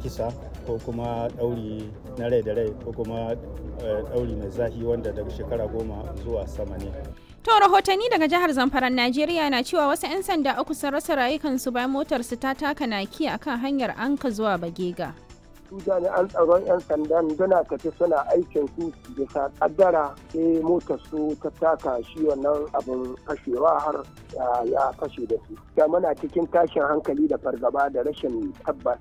kisa ko kuma ɗauri na rai da rai ko kuma ɗauri mai zahi wanda daga shekara goma zuwa sama ne. To rahotanni daga jihar Zamfara Najeriya na cewa wasu 'yan sanda uku sun rasa rayukansu bayan motarsu ta taka naki akan hanyar Anka zuwa Bagega. su jami'an tsaron 'yan sandan suna tafi suna aikin su bisa kaddara sai motar su ta taka shi wannan abin fashewa har ya fashe da su ya muna cikin tashin hankali da fargaba da rashin tabbas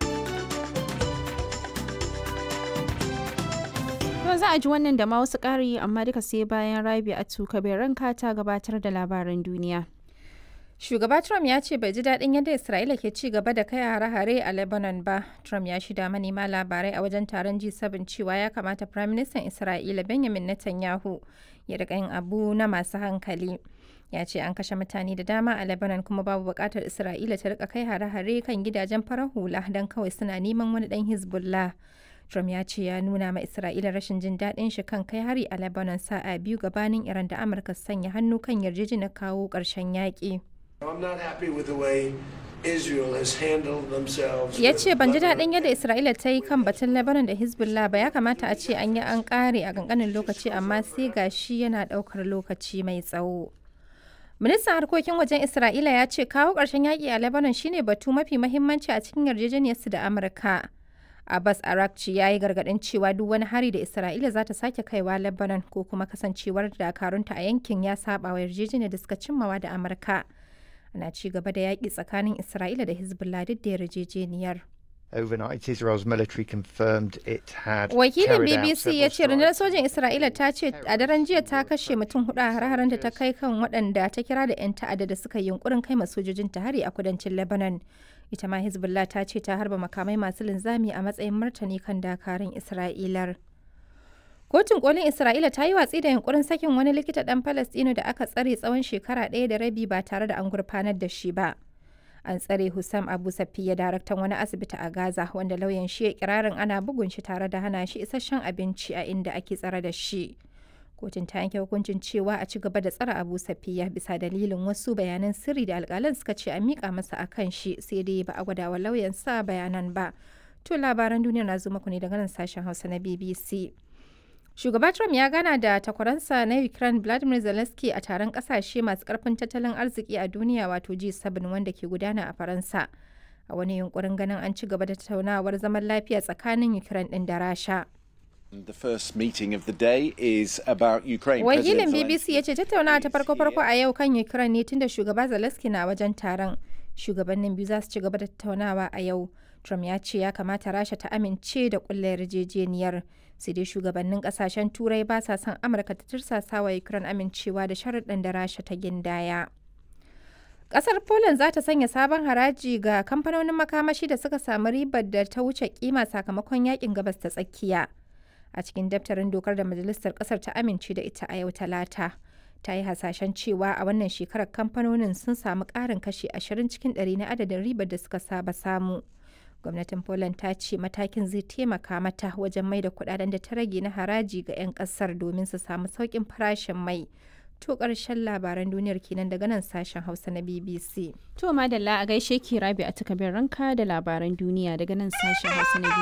To za a ji wannan da ma wasu ƙari amma duka sai bayan rabi a tuka ranka ta gabatar da labaran duniya. Shugaba Trump ya ce bai ji daɗin yadda Isra'ila ke ci gaba da kai hare-hare a Lebanon ba. Trump ya shida manema labarai a wajen taron G7 cewa ya kamata Firaministan Isra'ila Benjamin Netanyahu ya riƙa yin abu na masu hankali. Ya ce an kashe mutane da dama a Lebanon kuma babu buƙatar Isra'ila ta riƙa kai hare-hare kan gidajen farar hula don kawai suna neman wani ɗan Hezbollah. Trump ya ce ya nuna ma Isra'ila rashin jin daɗin shi kan kai hari a Lebanon sa'a biyu gabanin Iran da Amurka sanya hannu kan yarjejeniyar kawo ƙarshen yaƙi. Ya ce ban ji daɗin yadda Isra'ila ta yi kan batun Lebanon da Hezbollah ba ya kamata a ce an yi an ƙare a ƙanƙanin lokaci amma sai ga shi yana ɗaukar lokaci mai tsawo. Ministan harkokin wajen Isra'ila ya ce kawo ƙarshen yaƙi a Lebanon shine batu mafi mahimmanci a cikin yarjejeniyarsu da Amurka. Abbas Arakci ya yi gargaɗin cewa duk wani hari da Isra'ila za ta sake kaiwa Lebanon ko kuma kasancewar dakarunta a yankin ya saba wa yarjejeniyar da suka cimmawa da Amurka. Ana ci gaba da yaƙi tsakanin Isra'ila da Hezbollah duk da yarjejeniyar. Overnight, Israel's military confirmed it had Wakilin BBC ya ce rundunar sojin Isra'ila ta ce a daren jiya ta kashe mutum hudu a har da ta kai kan waɗanda ta kira da 'yan ta'adda da suka yi yunkurin kai sojojin ta hari a kudancin Lebanon. Ita ma Hezbollah ta ce ta harba makamai masu linzami a matsayin martani kan dakarun Isra'ilar. Kotun kolin Isra'ila ta yi watsi da yunkurin sakin wani likita ɗan Falastino da aka tsare tsawon shekara ɗaya da rabi ba tare da an gurfanar da shi ba. An tsare Hussam Abu Safiya daraktan wani asibiti a Gaza wanda lauyan shi ya kirarin ana bugun shi tare da hana shi isasshen abinci a inda ake tsare da shi. Kotun ta yanke hukuncin cewa a ci gaba da tsare Abu Safiya bisa dalilin wasu bayanan sirri da alƙalan suka ce a miƙa masa a kan shi sai dai ba a gwada wa lauyan sa bayanan ba. To labaran duniya na zo muku ne daga nan sashen Hausa na BBC. Shugaba Trump ya gana da takwaransa na Ukraine Vladimir Zelensky a taron kasashe masu karfin tattalin arziki a duniya wato G7 wanda ke gudana a Faransa. A wani yunkurin ganin an ci gaba da tattaunawar zaman lafiya tsakanin Ukraine din da Rasha. The first meeting of the day is about Ukraine. Wakilin BBC ya ce tattaunawa ta farko-farko a yau kan Ukraine ne tunda shugaba Zelensky na wajen taron. Shugabannin biyu za su ci gaba da tattaunawa a yau. Trump ya ce ya kamata Rasha ta amince da kulle yarjejeniyar. Sai dai shugabannin kasashen Turai ba sa son Amurka ta tursasa wa Ukraine amincewa da sharuɗan da Rasha ta gindaya. Ƙasar Poland za ta sanya sabon haraji ga kamfanonin makamashi da suka samu ribar da ta wuce kima sakamakon yakin gabas ta tsakiya. A cikin daftarin dokar da majalisar ƙasar ta amince da ita a yau talata. ta yi hasashen cewa a wannan shekarar kamfanonin sun samu ƙarin kashi 20 cikin 100 na adadin ribar da suka saba samu. Gwamnatin Poland ta ce matakin zai taimaka mata wajen mai da kudaden da ta rage na haraji ga 'yan kasar domin su samu sauƙin farashin mai. To ƙarshen labaran duniyar kenan daga nan sashen Hausa na BBC. To madalla a gaishe ki rabi a takabin ranka da labaran duniya daga nan sashen Hausa na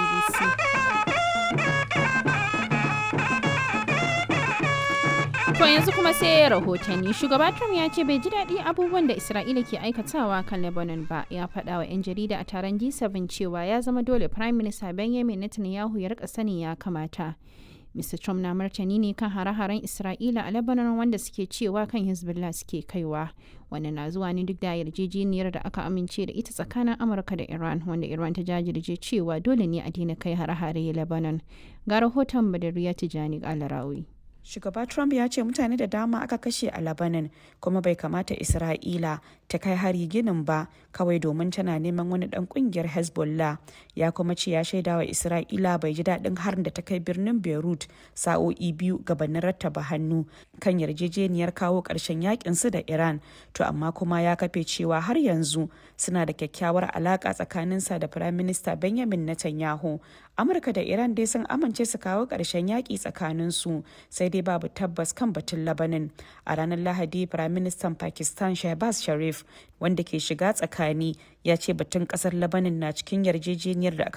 BBC. To yanzu kuma sai rahotanni shugaba Trump ya ce bai ji daɗi abubuwan da Isra'ila ke aikatawa kan Lebanon ba ya faɗa wa 'yan jarida a taron G7 cewa ya zama dole Prime Minister Benjamin Netanyahu ya rika sani ya kamata. Mr. Trump na martani ne kan hare-haren Isra'ila a Lebanon wanda suke cewa kan Hezbollah suke kaiwa. Wannan na zuwa ne duk da yarjejeniyar da aka amince da ita tsakanin Amurka da Iran wanda Iran ta jajirce cewa dole ne a daina kai hare-hare Lebanon. Ga rahoton Badariya Tijani Alarawi. Shugaba Trump ya ce mutane da dama aka kashe a Lebanon kuma bai kamata Isra'ila ta kai hari ginin ba kawai domin tana neman wani dan kungiyar Hezbollah ya kuma ce ya shaida wa Isra'ila bai ji daɗin harin da ta kai birnin Beirut sa'o'i biyu gabanin rattaba hannu kan yarjejeniyar kawo ƙarshen yakin su da Iran to amma kuma ya kafe cewa har yanzu suna da kyakkyawar alaka tsakaninsa da Firayim Minista Benjamin Netanyahu Amurka da Iran dai sun amince su kawo ƙarshen yaƙi tsakaninsu sai dai babu tabbas kan batun Labanin. A ranar Lahadi, Firaministan Pakistan Shehbaz Sharif, wanda ke shiga tsakani, ya ce batun ƙasar Labanin na cikin yarjejeniyar da aka